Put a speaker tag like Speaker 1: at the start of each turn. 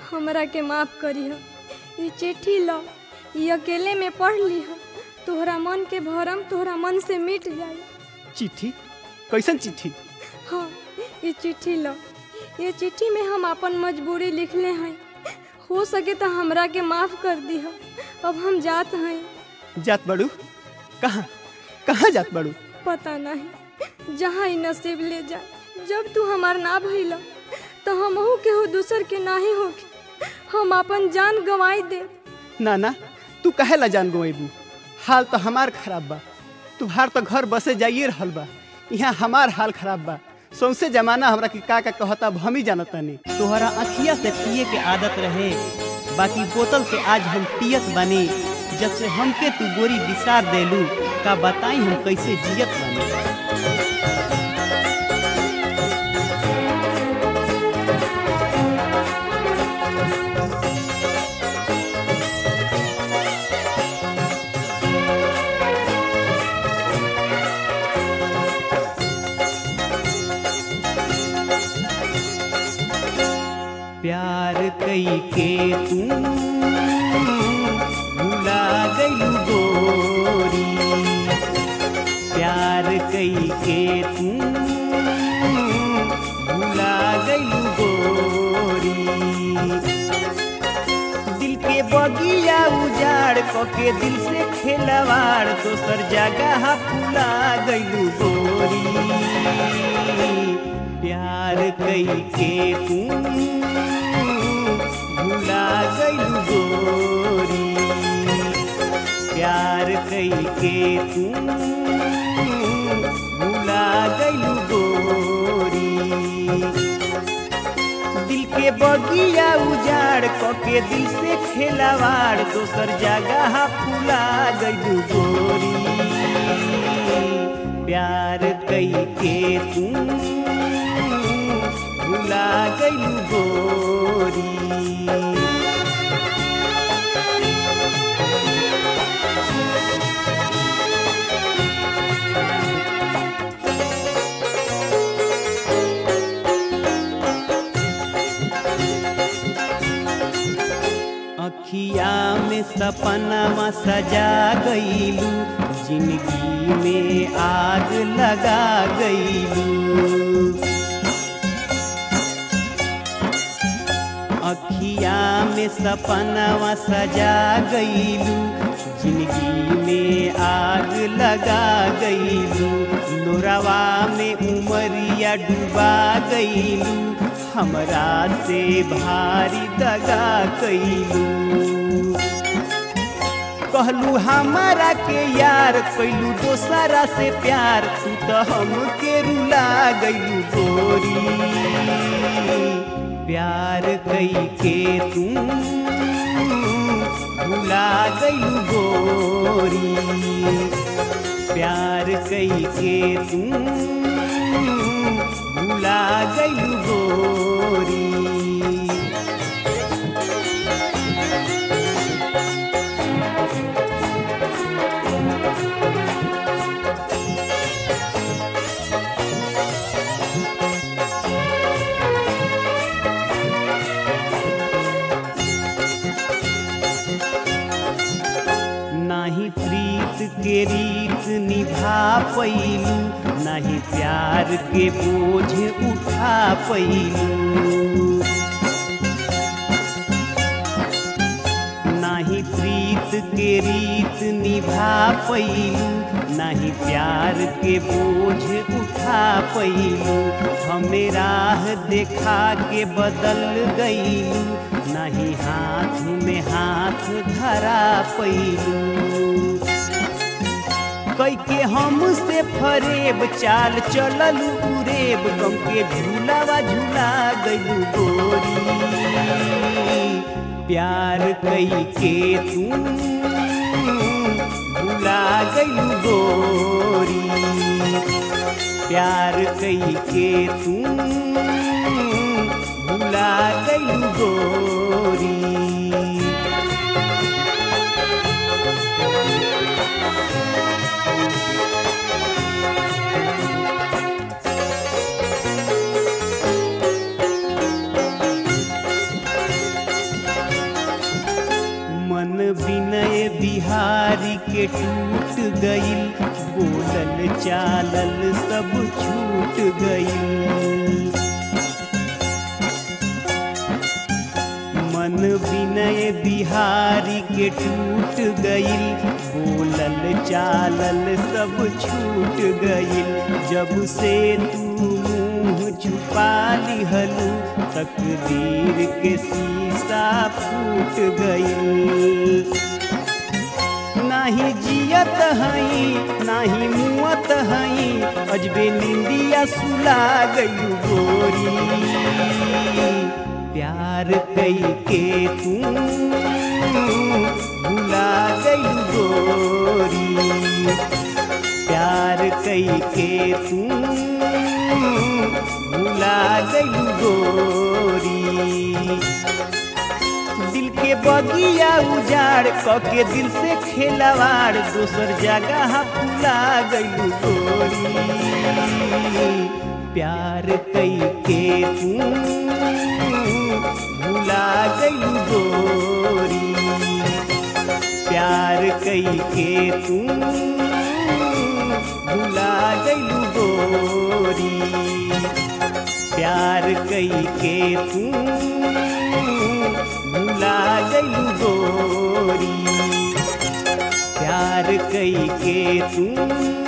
Speaker 1: हमरा के माफ करिह ई चिट्ठी ल ई अकेले में पढ़ लिह तोहरा मन के भरम तोहरा मन से मिट जाई
Speaker 2: चिट्ठी कैसन चिट्ठी
Speaker 1: हाँ ये चिट्ठी लो ये चिट्ठी में हम अपन मजबूरी लिखले हैं हो सके तो हमरा के माफ कर दिह अब हम जात हैं
Speaker 2: जात बड़ू कहाँ कहाँ जात बड़ू
Speaker 1: पता नहीं जहाँ ही नसीब ले जाए जब तू हमार ना भइल तो हमहू के हो दूसर के नाही होके हम अपन जान गंवाई दे
Speaker 2: ना ना तू कहे ला जान गोएबू हाल तो हमार खराब बा तुहार तो घर बसे जाइए रहल बा यहाँ हमार हाल खराब बा सौसे जमाना हमरा के का का कहता अब हम ही जानतानी
Speaker 3: तोहरा अखिया से पिए के आदत रहे बाकी बोतल से आज हम पियत बनी जब से हमके तू गोरी बिसार देलू का बताई हम कैसे जियत बनी प्यार कई के तू भुला गई गोरी प्यार कई के तू भुला गई गोरी दिल के बगिया उजाड़ के दिल से खेलवाड़ दोसर जगह फुला गई गोरी प्यार कई के तू भुला गई गोरी प्यार कई के तू भुला गई गोरी दिल के बगिया उजाड़ के दिल से खेलवाड़ दोसर जगह फुला गई गोरी प्यार कई के तू भुला गई गोरी अखिया में सपनावा सजा गईलू जिंदगी में आग लगा गईलू अखिया में सपनावा सजा गईलू जिंदगी में आग लगा गईलू लोरावा में उमरिया डुबा गईलू हमरा से भारी दगा कैलू कहलू हमारा के यार कैलू दोसरा से प्यार तू तो हमके रुला गईलू गोरी प्यार कई के तू भुला गईलू गोरी प्यार कई के तू भुला गईलू गोरी नाही प्रीत के रीत निभा पैलू नाही प्यार के बोझ उठा पैलू नाही प्रीत के रीत निभा पैलू नाही प्यार के बोझ उठा पैलू हमें राह देखा के बदल गईलू नहीं हाथ में हाथ धरा पैलू कई के हम से फरेब चाल चलल उरेब गम के झूलावा झूला गईलू गोरी प्यार कई के तू भुला गईलू गोरी प्यार कई के तू भुला गईलू गोरी के टूट गईल बोलल चालल सब छूट गईल मन विनय बिहारी के टूट गईल बोलल चालल सब छूट गईल जब से तू मुंह छुपा लिहलू तकदीर के शीशा फूट गईल नाही जियत हई नाही मुअत हई अजबे निंदिया सुला गई गोरी प्यार कई के तू भुला गई गोरी प्यार कई के तू भुला गई गोरी दिल के बगिया उजाड़ कके दिल से खेलवाड़ दोसर जगह फुला गई गोरी प्यार कई के तू भुला गई गोरी प्यार कई के तू भुला गई गोरी प्यार कई के तू भुला गई गोरी प्यार कई के तू